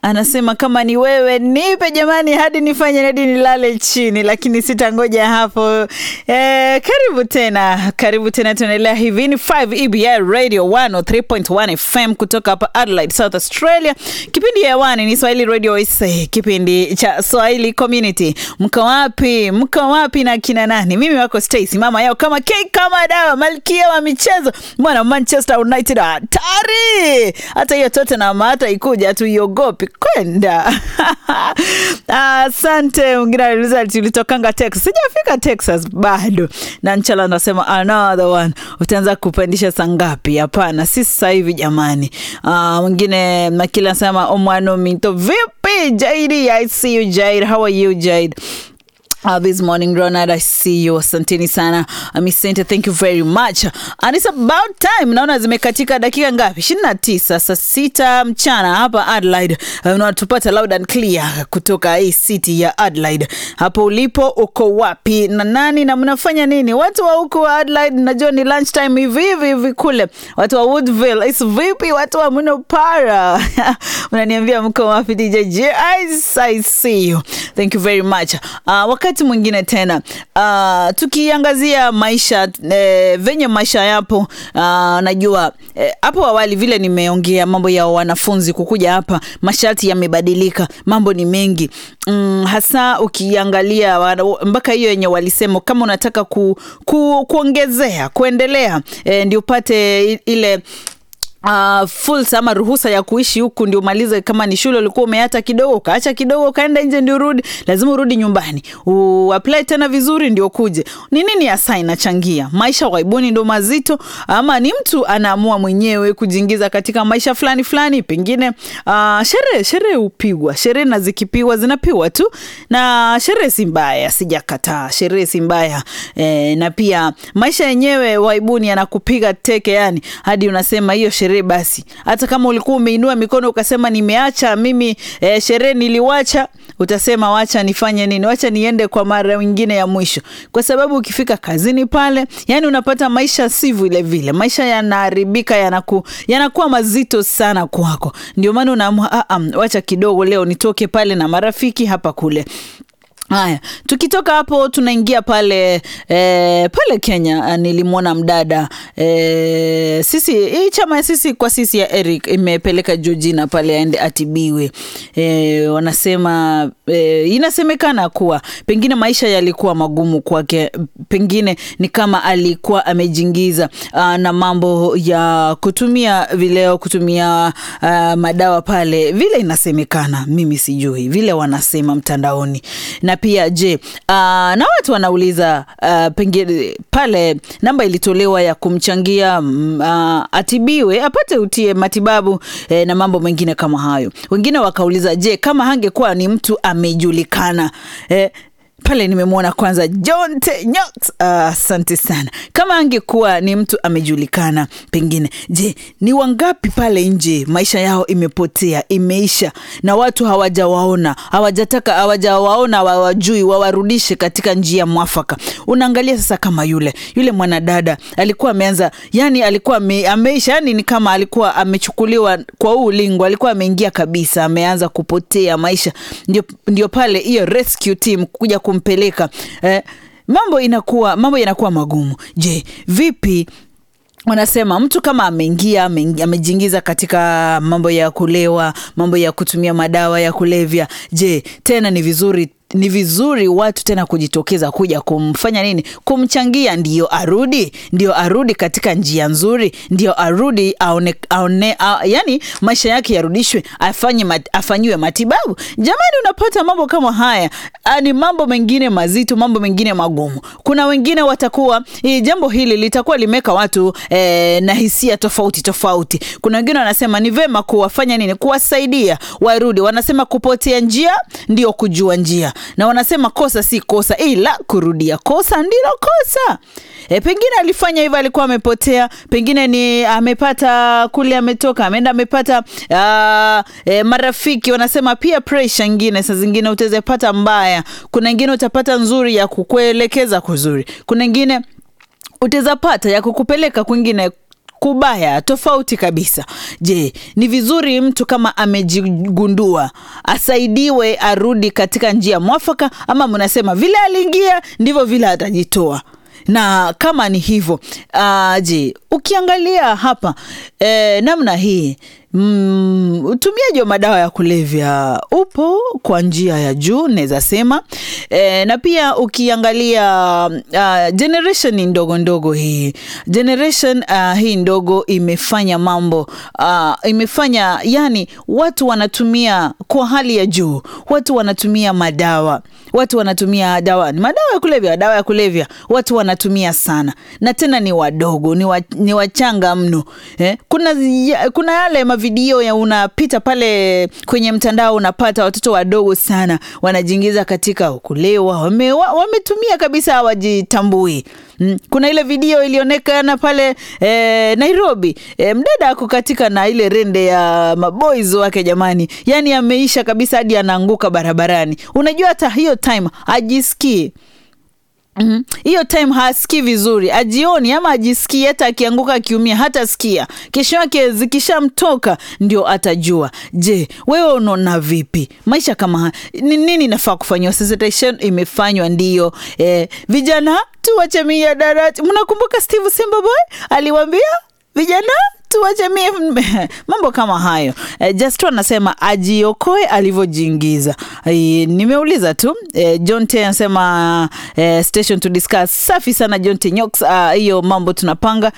anasema kama ni wewe nipe jamani, hadi nifanye hadi nilale chini, lakini sitangoja hapo. Eh, karibu tena, karibu tena, tunaendelea hivi. Ni 5 EBI Radio 103.1 FM kutoka hapa Adelaide, South Australia. Kipindi hewani ni Swahili Radio SA, kipindi cha Swahili Community. Mko wapi? Mko wapi na kina nani? Mimi wako Stacy, mama yao kama cake kama dawa, malkia wa michezo, mwana Manchester United hatari. Hata hiyo Tottenham hata ikuja tuiogopi kwenda. Asante. Mwingine aliuliza tulitokanga Texas. Sijafika Texas bado. Na Nchala anasema another one. Utaanza kupandisha saa ngapi? Hapana, si sasa hivi jamani. Ah, mwingine Makila anasema omwano mito vipi? Jaidi, I see you Jaid. How are you Jaid? Uh, this morning Ronald, I see you. Asanteni sana Amisente, thank you very much. And it's about time. Naona zimekatika dakika ngapi? 29 saa sita mchana hapa Adelaide. Uh, unatupata loud and clear kutoka hii city ya Adelaide. Hapo ulipo uko wapi na nani na mnafanya nini? Watu wa huku wa Adelaide, najua ni lunch time hivi hivi hivi kule. Watu wa Woodville, is vipi? Watu wa Munopara unaniambia mko wapi? DJ J, I, I see you. Thank you very much. Uh, wakati mwingine tena uh, tukiangazia maisha eh, venye maisha yapo uh, najua hapo eh, awali vile nimeongea mambo ya wanafunzi kukuja hapa, masharti yamebadilika, mambo ni mengi mm, hasa ukiangalia mpaka hiyo yenye walisema kama unataka ku, ku, kuongezea kuendelea eh, ndio upate ile Uh, fursa ama ruhusa ya kuishi huku ndio umalize. Kama ni shule ulikuwa umeata kidogo ukaacha kidogo ukaenda nje, ndio urudi, lazima urudi nyumbani uapply tena vizuri ndio kuje. Ni nini hasa inachangia maisha waibuni ndo mazito, ama ni mtu anaamua mwenyewe kujiingiza katika maisha fulani fulani? Pengine uh, sherehe sherehe hupigwa, sherehe na zikipigwa zinapigwa tu, na sherehe si mbaya, sijakataa, sherehe si mbaya e, na pia maisha yenyewe waibuni yanakupiga teke, yani hadi unasema hiyo sherehe basi, hata kama ulikuwa umeinua mikono ukasema nimeacha mimi e, sherehe niliwacha, utasema wacha nifanye nini, wacha niende kwa mara nyingine ya mwisho, kwa sababu ukifika kazini pale, yani unapata maisha si vile vile, maisha yanaharibika, yanaku, yanakuwa mazito sana kwako. Ndio maana unaamua wacha kidogo leo nitoke pale na marafiki hapa kule. Haya, tukitoka hapo tunaingia pale e, pale Kenya. Nilimwona mdada e, sisi hii chama ya sisi kwa sisi ya Eric imepeleka Georgina pale aende atibiwe. E, wanasema e, inasemekana kuwa pengine maisha yalikuwa magumu kwake, pengine ni kama alikuwa amejingiza a, na mambo ya kutumia vileo, kutumia a, madawa pale, vile inasemekana, mimi sijui vile wanasema mtandaoni na pia je, uh, na watu wanauliza uh, pengine pale namba ilitolewa ya kumchangia uh, atibiwe apate utie matibabu eh, na mambo mengine kama hayo. Wengine wakauliza je, kama hangekuwa ni mtu amejulikana eh, pale nimemwona kwanza John Tenyot, asante uh, sana. Kama angekuwa ni mtu amejulikana, pengine je, ni wangapi pale nje maisha yao imepotea imeisha, na watu hawajawaona, hawajataka, hawajawaona, hawajui, wawarudishe katika njia mwafaka. Unaangalia sasa, kama yule yule mwanadada alikuwa ameanza, yani alikuwa ame, ameisha, yani ni kama alikuwa amechukuliwa kwa huu ulingo, alikuwa ameingia kabisa, ameanza kupotea maisha. Ndio, ndio pale hiyo rescue team kuja kumpeleka eh, mambo inakuwa mambo yanakuwa magumu. Je, vipi wanasema mtu kama ameingia amejiingiza katika mambo ya kulewa, mambo ya kutumia madawa ya kulevya, je, tena ni vizuri ni vizuri watu tena kujitokeza kuja kumfanya nini, kumchangia, ndio arudi, ndio arudi katika njia nzuri, ndio arudi aone, aone, a, yani maisha yake yarudishwe, afanye mat, afanyiwe matibabu. Jamani, unapata mambo kama haya, ni mambo mengine mazito, mambo mengine magumu. Kuna wengine watakuwa hii jambo hili litakuwa limeka watu eh, na hisia tofauti tofauti. Kuna wengine wanasema ni vema kuwafanya nini, kuwasaidia warudi. Wanasema kupotea njia ndio kujua njia na wanasema kosa si kosa, ila kurudia kosa ndilo kosa. E, pengine alifanya hivyo, alikuwa amepotea, pengine ni amepata kule, ametoka ameenda, amepata uh, e, marafiki. Wanasema pia pressure ingine, saa zingine utaweza pata mbaya, kuna ingine utapata nzuri ya kukuelekeza kuzuri, kuna ingine utaweza pata ya kukupeleka kwingine kubaya tofauti kabisa. Je, ni vizuri mtu kama amejigundua asaidiwe arudi katika njia mwafaka, ama mnasema vile aliingia ndivyo vile atajitoa? na kama ni hivyo uh, je, ukiangalia hapa eh, namna hii mm, utumiaji wa madawa ya kulevya upo kwa njia ya juu naweza sema e, na pia ukiangalia uh, generation ndogo ndogo hii generation uh, hii ndogo imefanya mambo uh, imefanya yani watu wanatumia kwa hali ya juu watu wanatumia madawa watu wanatumia dawa ni madawa ya kulevya dawa ya kulevya watu wanatumia sana na tena ni wadogo ni, wa, ni wachanga mno eh? kuna, ya, kuna yale mavideo ya unapita pale kwenye mtandao unapata watoto wadogo sana wanajiingiza katika kulewa wame, wa, wametumia kabisa hawajitambui Mm. Kuna ile video ilionekana pale eh, Nairobi eh, mdada ako katika na ile rende ya maboys wake jamani, yani ameisha kabisa hadi anaanguka barabarani. Unajua hata hiyo time ajisikii hiyo mm-hmm. time hasikii vizuri, ajioni ama ajisikii, hata akianguka akiumia hata sikia. Kesho yake zikishamtoka ndio atajua. Je, wewe unaona vipi maisha kama haya? Ni nini nafaa kufanyiwa? Sensitization imefanywa ndiyo. Eh, vijana tuwache mihadarati. Mnakumbuka Steve Simbaboy aliwaambia vijana tuwache mie mambo kama hayo. E, Justro anasema ajiokoe alivyojiingiza. E, nimeuliza tu e, John T anasema e, station to discuss. Safi sana John T Nyox, hiyo mambo tunapanga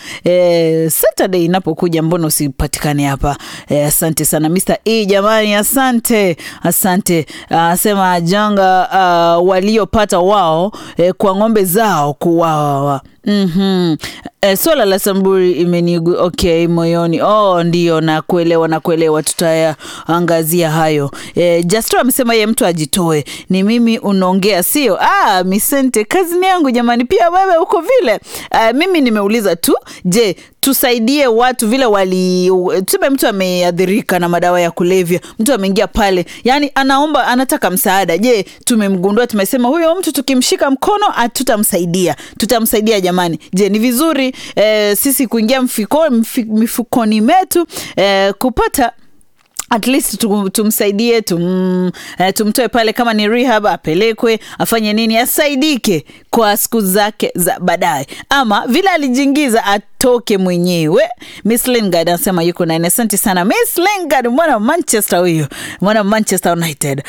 e, Saturday inapokuja, mbona usipatikane hapa? E, asante sana Mr. E, jamani, asante asante. Asema janga uh, waliopata wao e, kwa ng'ombe zao kuwawa Mm-hmm. E, swala la Samburi imenigu okay moyoni. Oh, ndio nakuelewa, nakuelewa, tutayaangazia hayo. E, Jastro amesema ye mtu ajitoe, ni mimi unaongea sio? Ah, misente, kazi ni yangu jamani, pia wewe uko vile. Uh, mimi nimeuliza tu, je tusaidie watu vile wali tuseme mtu ameadhirika na madawa ya kulevya, mtu ameingia pale, yani anaomba anataka msaada. Je, tumemgundua tumesema huyo mtu tukimshika mkono tutamsaidia, tutamsaidia jamani. Je, ni vizuri eh, sisi kuingia mfiko, mf, mifukoni metu eh, kupata at least tumsaidie tum, uh, tumtoe pale, kama ni rehab apelekwe afanye nini, asaidike kwa siku zake za baadaye, ama vile alijiingiza atoke mwenyewe. Miss Lingard anasema yuko nani. Asante sana Miss Lingard, mwana wa Manchester huyo, mwana wa Manchester United.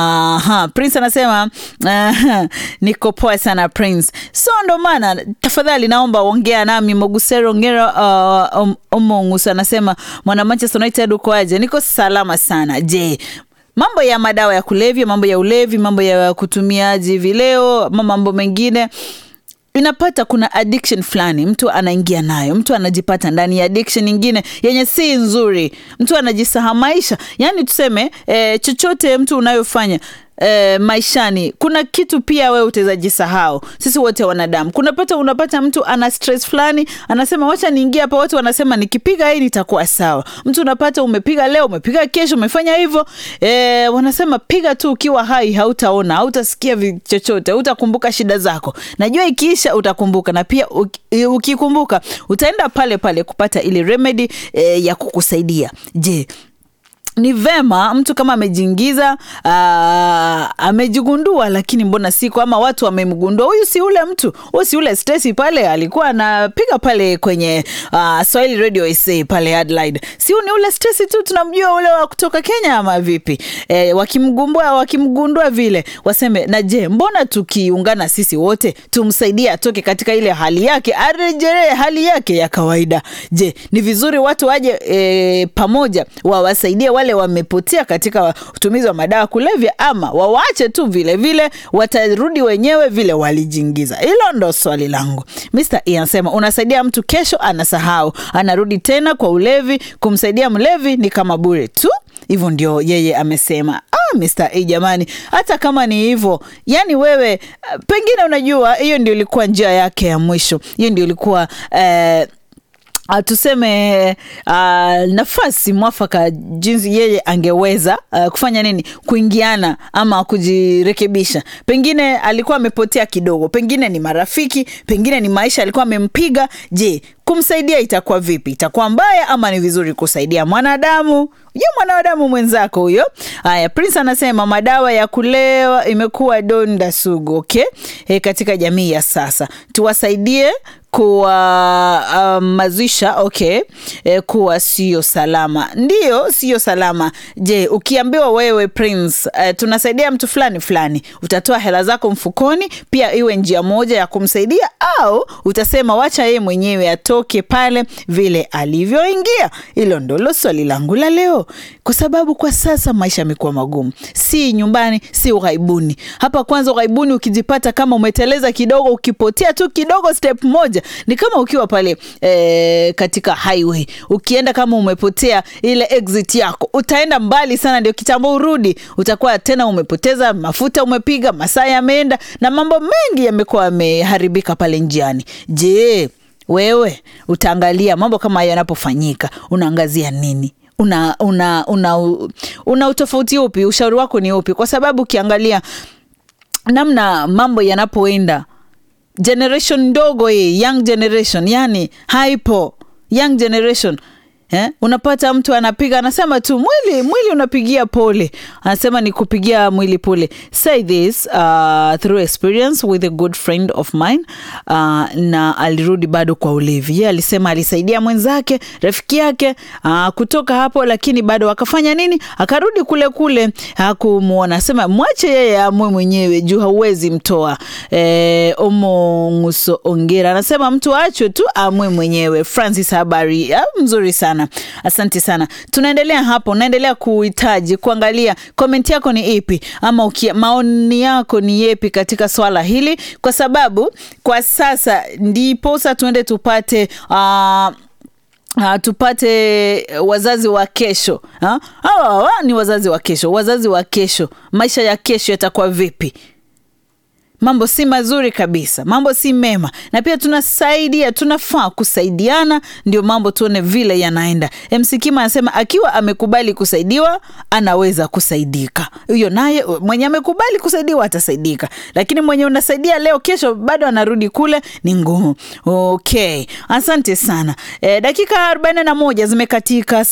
Aha, Prince anasema uh, niko poa sana Prince, so ndo maana tafadhali naomba ongea nami. Mogusero Ngera uh, um, Omongus anasema mwana Manchester United uko aje? Niko salama sana. Je, mambo ya madawa ya kulevya, mambo ya ulevi, mambo ya kutumiaji vileo, mambo mengine inapata kuna addiction fulani mtu anaingia nayo, mtu anajipata ndani ya addiction nyingine yenye si nzuri, mtu anajisahamaisha. Yani tuseme eh, chochote mtu unayofanya E, maishani kuna kitu pia wewe utaweza jisahau. Sisi wote wanadamu, kunapata unapata mtu ana stress fulani, anasema wacha niingie hapa, watu wanasema nikipiga hii nitakuwa sawa. Mtu unapata umepiga leo, umepiga kesho, umefanya hivyo e, wanasema piga tu ukiwa hai, hautaona hautasikia chochote, hautakumbuka shida zako. Najua ikiisha utakumbuka, na pia ukikumbuka utaenda pale pale kupata ile remedy e, ya kukusaidia. Je, ni vema mtu kama amejiingiza amejigundua, lakini mbona siku ama watu wamemgundua, huyu si ule mtu, huyu si ule Stacy pale alikuwa anapiga pale kwenye uh, Swahili Radio SA pale Adelaide, si ni ule Stacy tu tunamjua, ule wa kutoka Kenya ama vipi? E, wakimgumbua wakimgundua vile waseme, na je, mbona tukiungana sisi wote tumsaidie atoke katika ile hali yake arejelee hali yake ya kawaida? Je, ni vizuri watu waje e, pamoja wawasaidie wale wamepotea katika utumizi wa madawa kulevya, ama wawache tu vile vile, watarudi wenyewe vile walijiingiza? Hilo ndo swali langu. Mr. E anasema unasaidia mtu, kesho anasahau, anarudi tena kwa ulevi. Kumsaidia mlevi ni kama bure tu. Hivyo ndio yeye amesema. Ah, Mr. A jamani, hata kama ni hivyo, yani wewe pengine unajua hiyo ndio ilikuwa njia yake ya mwisho, hiyo ndio ilikuwa eh, Uh, tuseme uh, nafasi mwafaka jinsi yeye angeweza uh, kufanya nini kuingiana ama kujirekebisha pengine alikuwa amepotea kidogo pengine ni marafiki pengine ni maisha alikuwa amempiga je kumsaidia itakuwa vipi itakuwa mbaya ama ni vizuri kusaidia mwanadamu je mwanadamu mwenzako huyo haya prince anasema madawa ya kulewa imekuwa donda sugu okay e, katika jamii ya sasa tuwasaidie kuwamazisha um, okay e, kuwa sio salama ndio sio salama je ukiambiwa wewe prince uh, tunasaidia mtu fulani fulani utatoa hela zako mfukoni pia iwe njia moja ya kumsaidia au utasema wacha yeye mwenyewe atoke pale vile alivyoingia hilo ndolo swali langu la leo kwa sababu kwa sasa maisha yamekuwa magumu si nyumbani si ughaibuni hapa kwanza ughaibuni ukijipata kama umeteleza kidogo ukipotea tu kidogo step moja ni kama ukiwa pale e, katika highway ukienda kama umepotea ile exit yako utaenda mbali sana ndio kitambo urudi utakuwa tena umepoteza mafuta umepiga masaa yameenda na mambo mengi yamekuwa yameharibika pale njiani je wewe utaangalia mambo kama hayo yanapofanyika unaangazia nini una una una, una utofauti upi ushauri wako ni upi kwa sababu ukiangalia namna mambo yanapoenda generation ndogo hii young generation yani haipo young generation Eh? unapata mtu anapiga anasema tu mwili mwili unapigia pole anasema ni kupigia mwili pole say this uh, through experience with a good friend of mine uh, na alirudi bado kwa ulevi ye alisema alisaidia mwenzake rafiki yake uh, kutoka hapo lakini bado akafanya nini akarudi kule kule hakumwona asema mwache yeye amwe mwenyewe juu hauwezi mtoa e, omonguso ongera anasema mtu achwe tu amwe mwenyewe francis habari ah, mzuri sana sana asante sana tunaendelea hapo naendelea kuhitaji kuangalia komenti yako ni ipi ama ukia, maoni yako ni yepi katika swala hili kwa sababu kwa sasa ndiposa tuende tupate uh, Uh, tupate wazazi wa kesho ha? Hawa ni wazazi wa kesho wazazi wa kesho maisha ya kesho yatakuwa vipi mambo si mazuri kabisa mambo si mema na pia tunasaidia tunafaa kusaidiana ndio mambo tuone vile yanaenda msikima anasema akiwa amekubali kusaidiwa anaweza kusaidika huyo naye mwenye amekubali kusaidiwa atasaidika lakini mwenye unasaidia leo kesho bado anarudi kule ni ngumu okay asante sana e, dakika 41 zimekatika